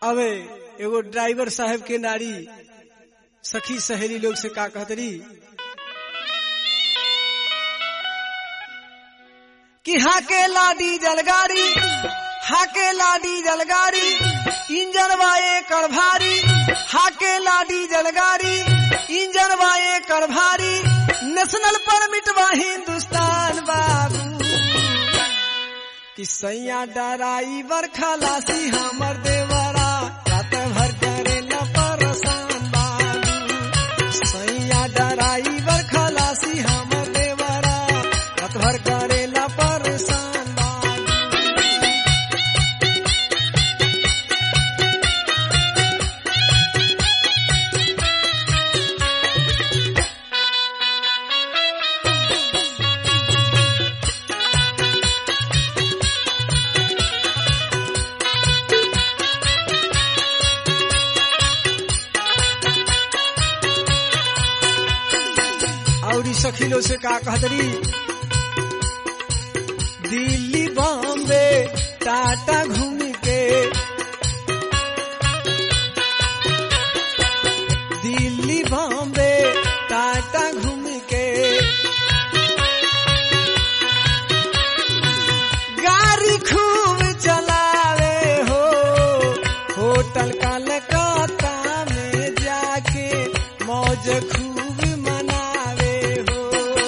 अवे एगो ड्राइवर साहब के नारी सखी सहेली लोग से का कहतरी कि हाके लाडी जलगाड़ी हाके लाडी जलगाड़ी इंजन वाए कर भारी हाके लाडी जलगाड़ी इंजन वाए कर भारी नेशनल परमिट बा हिंदुस्तान बाबू कि सैया डराइवर खलासी हमर देवरा रात भर करे न परेशान बाबू सैया डराइवर खलासी हमर देवरा रात भर करे न परेशान बाबू और सखीलो से का कहतरी दिल्ली बॉम्बे टाटा घूम के दिल्ली बॉम्बे टाटा घूम के गाड़ी खूब चलावे हो होटल कलकत्ता में जाके मौज खूब मनावे हो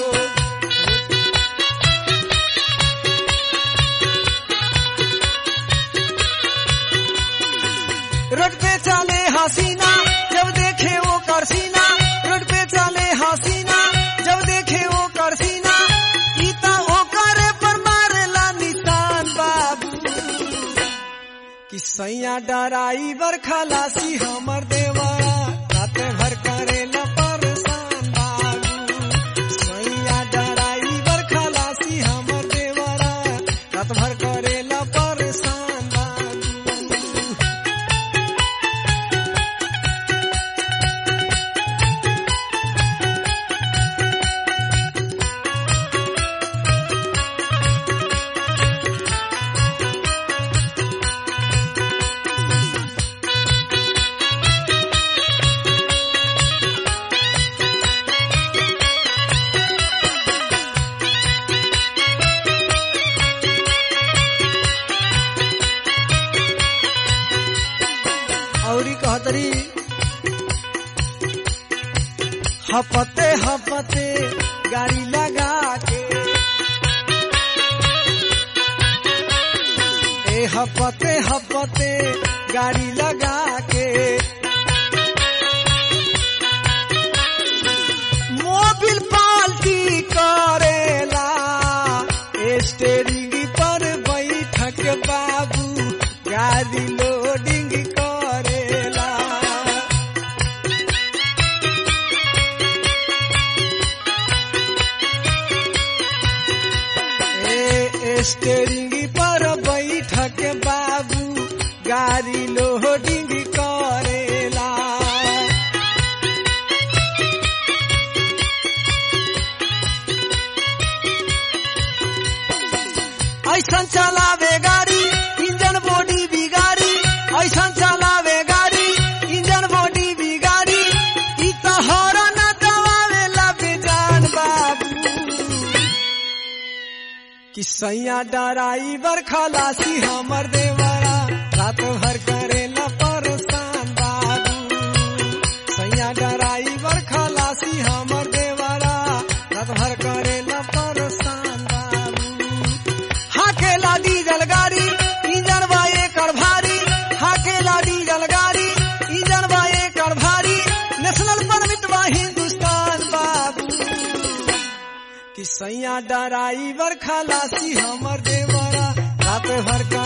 रोड पे चले हसीना जब देखे वो करसीना रोड पे चले हसीना जब देखे वो करसीना इता वो करे पर मारेला निशान बाबू कि सैया डराइवर खलासी हमर देवरा रात भर करे न परेशान बाबू सैया डराइवर खलासी हमर देवरा रात भर करे न परेशान बाबू औरी कहतरी हपते हपते गाड़ी लगा के ए हपते हपते गाड़ी लगा के मोबिल पाल्टी करेला स्टेरिंग पर बैठक बाबू गाड़ी लोडिंग करेला ए स्टेरिंग पर बैठक बाबू गाड़ी लोडिंग करेला ऐसा चलावे गाड़ी इंजन बॉडी बिगाड़ी ऐसा चलावे गाड़ी इंजन बॉडी बिगाड़ी ई तो हॉर्न दबावेला बेजान बाबू कि सैया डराइवर खलासी हमर देवरा रात भर करे न परेशान बाबू सैया डराइवर खलासी हमर देवरा रात भर करे न परेशान बाबू हाके लादी जलगाड़ी इंजन बाए कर भारी हाके लादी जलगाड़ी इंजन बाए कर भारी नेशनल परमिट बा हिंदुस्तान बाबू कि सैया डराइवर खलासी हमर देवरा रात भर